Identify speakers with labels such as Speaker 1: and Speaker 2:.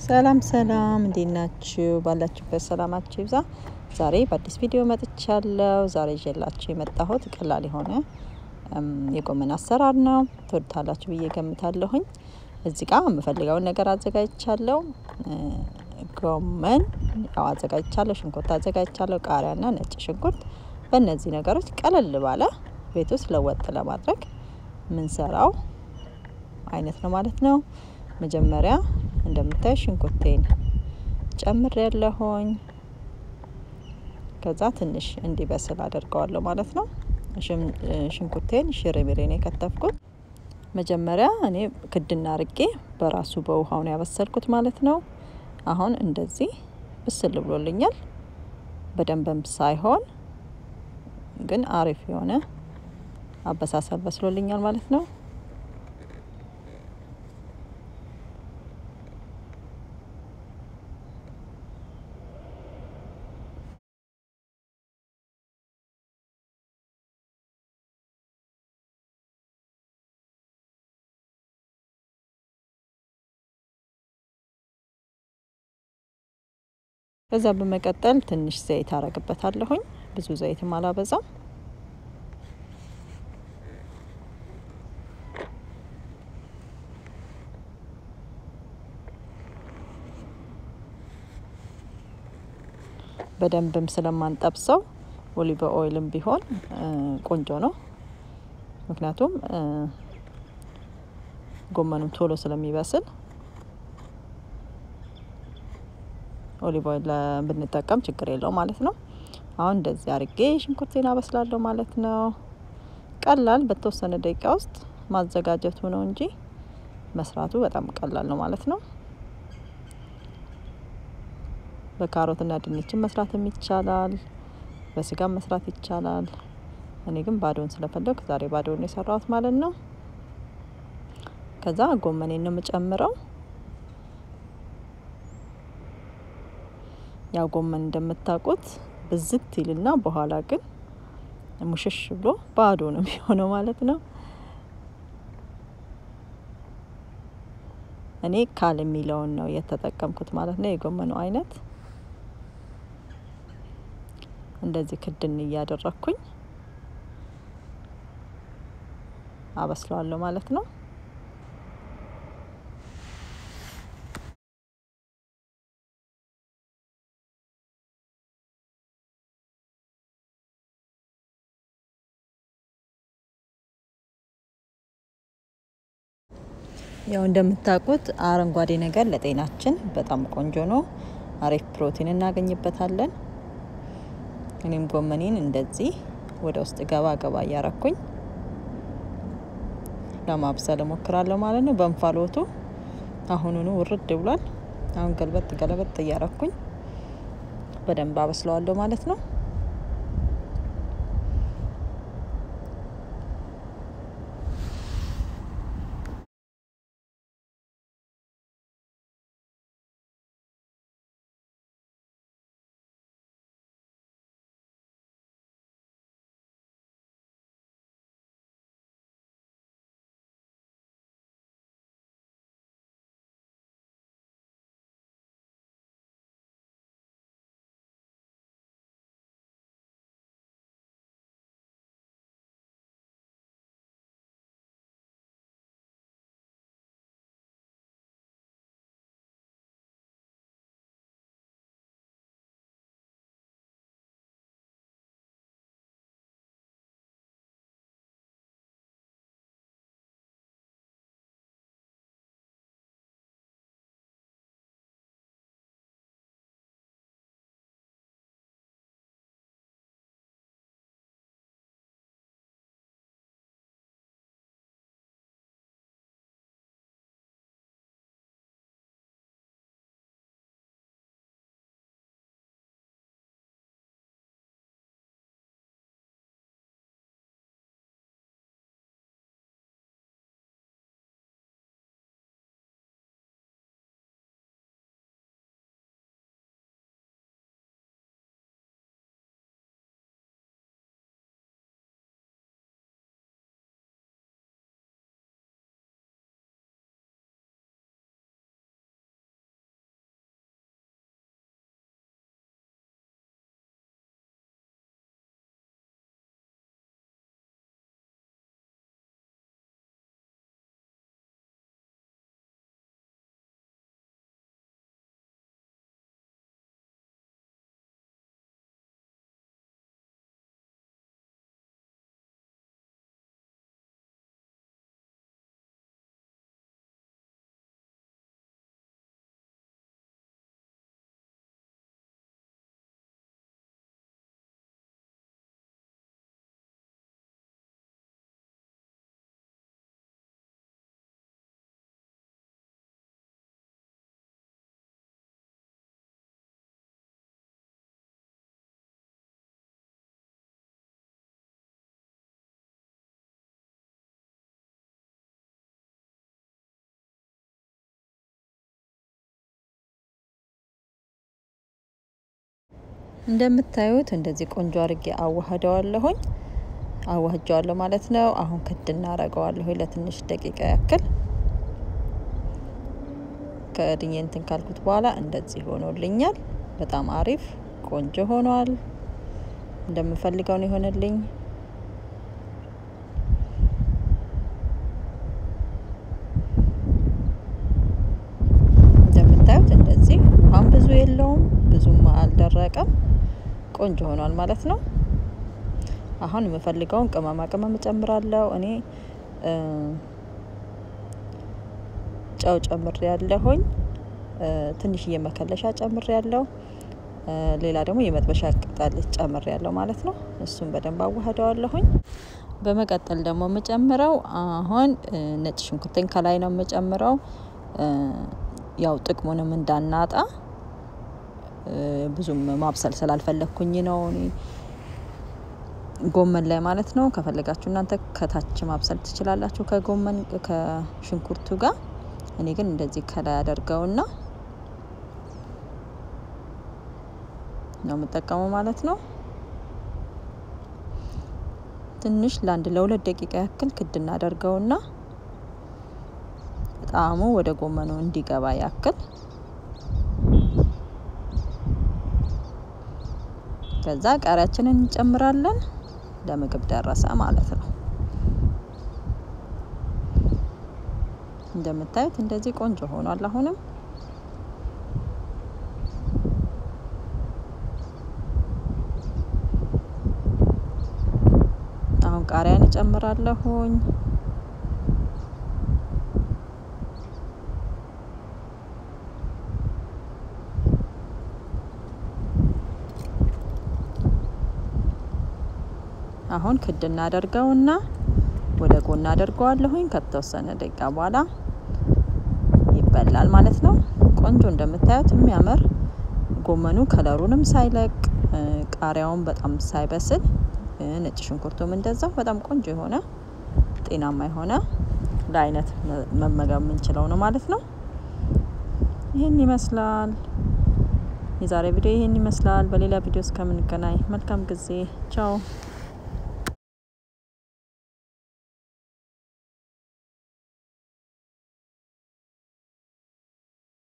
Speaker 1: ሰላም ሰላም፣ እንዴት ናችሁ? ባላችሁበት ሰላማችሁ ይብዛ። ዛሬ በአዲስ ቪዲዮ መጥቻለሁ። ዛሬ ይዤላችሁ የመጣሁት ቀላል የሆነ የጎመን አሰራር ነው። ትወዱታላችሁ ብዬ ገምታለሁኝ። እዚህ ጋር የምፈልገውን ነገር አዘጋጅቻለሁ። ጎመን ያው አዘጋጅቻለሁ፣ ሽንኩርት አዘጋጅቻለሁ፣ ቃሪያና ነጭ ሽንኩርት። በእነዚህ ነገሮች ቀለል ባለ ቤት ውስጥ ለወጥ ለማድረግ ምንሰራው አይነት ነው ማለት ነው። መጀመሪያ እንደምታዩ ሽንኩርቴን ጨምር ያለሁኝ ከዛ ትንሽ እንዲበስል አደርገዋለሁ ማለት ነው። ሽንኩርቴን ሽርሚሬ ነው የከተፍኩት። መጀመሪያ እኔ ክድና አርጌ በራሱ በውሃው ነው ያበሰልኩት ማለት ነው። አሁን እንደዚህ ብስል ብሎልኛል። በደንብም ሳይሆን ግን አሪፍ የሆነ አበሳሰል በስሎልኛል ማለት ነው። ከዛ በመቀጠል ትንሽ ዘይት አረግበታለሁኝ። ብዙ ዘይትም አላበዛም። በደንብም ስለማንጠብሰው ኦሊቭ ኦይልም ቢሆን ቆንጆ ነው። ምክንያቱም ጎመኑም ቶሎ ስለሚበስል ኦሊቭ ኦይል ብንጠቀም ችግር የለው ማለት ነው። አሁን እንደዚህ አርጌ ሽንኩርቴን አበስላለሁ ማለት ነው። ቀላል በተወሰነ ደቂቃ ውስጥ ማዘጋጀቱ ነው እንጂ መስራቱ በጣም ቀላል ነው ማለት ነው። በካሮትና ድንችን መስራትም ይቻላል። በስጋም መስራት ይቻላል። እኔ ግን ባዶን ስለፈለኩ ዛሬ ባዶን የሰራሁት ማለት ነው። ከዛ ጎመኔን ነው የምጨምረው። ያው ጎመን እንደምታውቁት ብዝት ይልና በኋላ ግን ሙሽሽ ብሎ ባዶ ነው የሚሆነው ማለት ነው። እኔ ካል የሚለውን ነው የተጠቀምኩት ማለት ነው። የጎመኑ አይነት እንደዚህ ክድን እያደረግኩኝ አበስለዋለሁ ማለት ነው። ያው እንደምታውቁት አረንጓዴ ነገር ለጤናችን በጣም ቆንጆ ነው። አሪፍ ፕሮቲን እናገኝበታለን። እኔም ጎመኔን እንደዚህ ወደ ውስጥ ገባ ገባ እያረኩኝ ለማብሰል እሞክራለሁ ማለት ነው። በእንፋሎቱ አሁኑኑ ውርድ ብሏል። አሁን ገልበጥ ገለበጥ እያረኩኝ በደንብ አበስለዋለሁ ማለት ነው። እንደምታዩት እንደዚህ ቆንጆ አርጌ አዋህደዋለሁኝ አዋህጀዋለሁ ማለት ነው። አሁን ክድ እናረገዋለሁ ለትንሽ ደቂቃ ያክል ከድኜ እንትን ካልኩት በኋላ እንደዚህ ሆኖልኛል። በጣም አሪፍ ቆንጆ ሆኗል። እንደምፈልገው ነው የሆነልኝ። እንደምታዩት እንደዚህ ውሃም ብዙ የለውም፣ ብዙም አልደረቀም። ቆንጆ ሆኗል ማለት ነው። አሁን የምፈልገውን ቅመማ ቅመም እጨምራለሁ። እኔ ጨው ጨምሬ ያለሁኝ፣ ትንሽዬ መከለሻ ጨምሬ ያለው፣ ሌላ ደግሞ የመጥበሻ ቅጠል ጨምሬ ያለው ማለት ነው። እሱን በደንብ አዋህደዋለሁኝ። በመቀጠል ደግሞ የምጨምረው አሁን ነጭ ሽንኩርቴን ከላይ ነው የምጨምረው። ያው ጥቅሙንም እንዳናጣ ብዙም ማብሰል ስላልፈለግኩኝ ነው እኔ ጎመን ላይ ማለት ነው። ከፈለጋችሁ እናንተ ከታች ማብሰል ትችላላችሁ ከጎመን ከሽንኩርቱ ጋር። እኔ ግን እንደዚህ ከላይ አደርገውና ነው የምጠቀመው ማለት ነው። ትንሽ ለአንድ ለሁለት ደቂቃ ያክል ክድ እናደርገውና ጣዕሙ ወደ ጎመኑ እንዲገባ ያክል ከዛ ቃሪያችንን እንጨምራለን። ለምግብ ደረሰ ማለት ነው። እንደምታዩት እንደዚህ ቆንጆ ሆኗል። አሁንም አሁን ቃሪያን እጨምራለሁኝ። አሁን ክድ እናደርገውና ወደ ጎን አደርገዋለሁኝ። ከተወሰነ ደቂቃ በኋላ ይበላል ማለት ነው። ቆንጆ እንደምታዩት የሚያምር ጎመኑ ከለሩንም ሳይለቅ ቃሪያውን በጣም ሳይበስል ነጭ ሽንኩርቱም እንደዛው በጣም ቆንጆ የሆነ ጤናማ የሆነ ለአይነት መመገብ የምንችለው ነው ማለት ነው። ይህን ይመስላል የዛሬ ቪዲዮ ይህን ይመስላል። በሌላ ቪዲዮ እስከምንገናኝ መልካም ጊዜ። ቻው